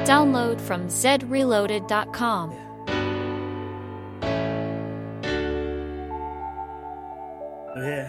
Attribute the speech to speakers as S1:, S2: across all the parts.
S1: Download from zreloaded.com.
S2: Yeah.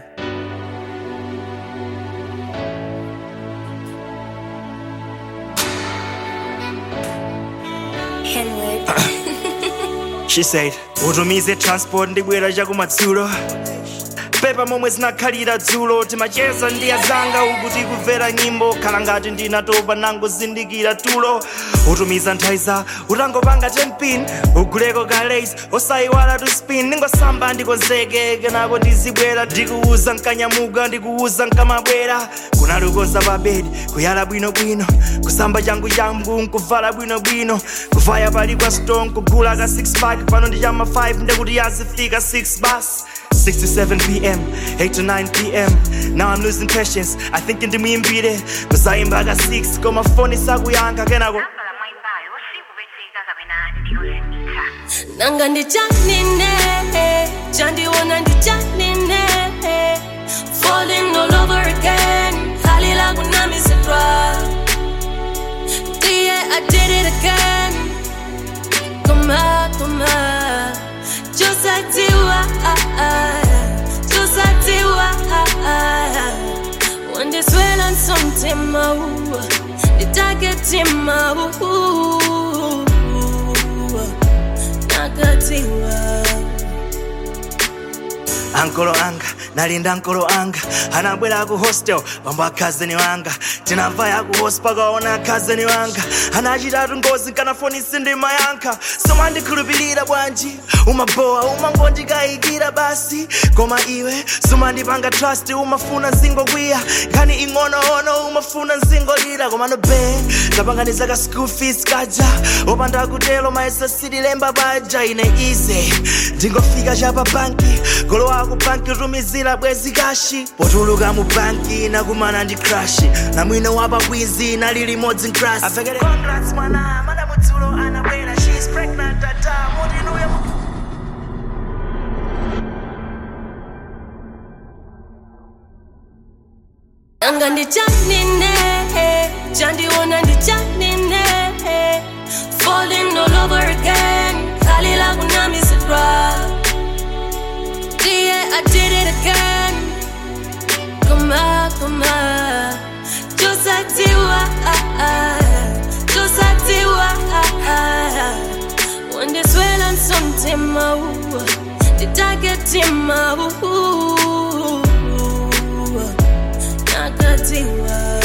S3: Henwood.
S2: She said, utumize transport ndibwera chakumadzulo pepa momwe zinakhalira dzulo timacheza ndi azanga uku tikumvera nyimbo khala ngati ndinatopa nangozindikira tulo utumiza nthaiza utangopanga 10 pin uguleko ka lace osayiwala tu spin ndingosamba ndikonzeke kenako ndizibwera ndikuuza nkanyamuka ndikuuza nkamabwera kunalukoza pa bedi kuyala bwinobwino kusamba changu changu nkuvala bwinobwino kuvaya pali kwa stone kugula ka 6 pack pano ndi chama 5 ndekuti yazifika 6 bus 6 to 7 p.m., 8 to 9 p.m. Now I'm losing patience. I think into me and beat it. Cause I ain't back at 6. Got my phone is up, we ain't gonna go.
S4: nambala mwaibayo sikupezeka kapena ndiyozindika
S3: nanga ndichanine chandiona ndichanine falling all over again hali langu nami sidra yeah i did it again koma koma josatiwa josatiwa wandiswela nsomtima nditaketima nakatiwa
S2: ankolo anga nalinda ankolo anga anabwera ku hostel pambo akhazeni wanga tinamva ya ku host pakaona akhazeni wanga anachitatu ngozi nkanafonisi ndi mayankha somandikhulupirira bwanji umabowa umangondikayikira basi koma iwe sumandipanga trust umafuna zingokwiya nkhani ing'onoono umafuna zingolira komano be tapanganiza ka school fees kaja opanda kutelo maesa sitilemba baja ine ize ndingofika chapa banki golo wako banki utumizira bwezi kashi potuluka mu banki nakumana ndi crashi na mwino wapa bwizi nali limodzi nkrasi avekere congrats mwana madamudzulo anabwera she's pregnant tata mutinuye
S3: nanga ndichanine chandiona ndichanine falling all over again hali langu nami sidra yeah i did it again koma koma josatiwa josatiwa wandiswela nsomtima nditaketima nakatiwa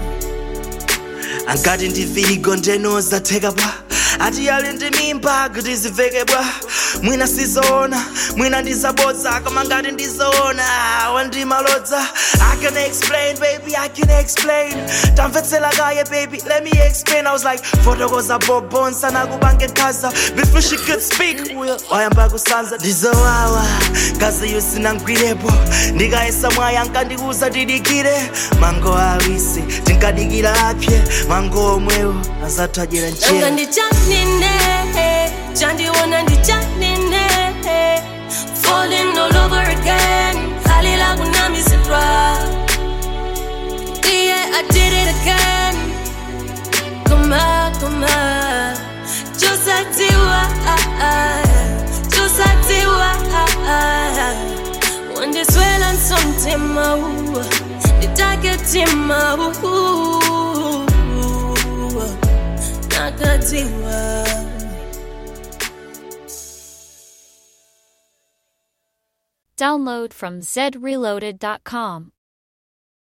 S2: angati ndivirigo ndenoza theka bwa ati yali ndi mimba kuti ziveke bwa mwina sizoona mwina ndizabodza koma ngati ndizoona wandimalodza i can explain baby i can explain tamvetsela kaye baby let me explain i was like fotokoza bobonsa nakubange nkhaza before she could speak uyo wayamba kusanza ndizowawa ngazi yusinangwirepo ndikayesa mwaya nkandikuza tidikire mango awisi tinkadikira apye mango omwewo azathajera
S3: nanga
S2: njera
S3: ndichanine chandiona ndichanine falling all over again hali langu nami sidra yeah i did it again koma koma josatiwa josatiwa wandiswela nsomtima nditaketima nakatiwa
S1: Download from zreloaded.com.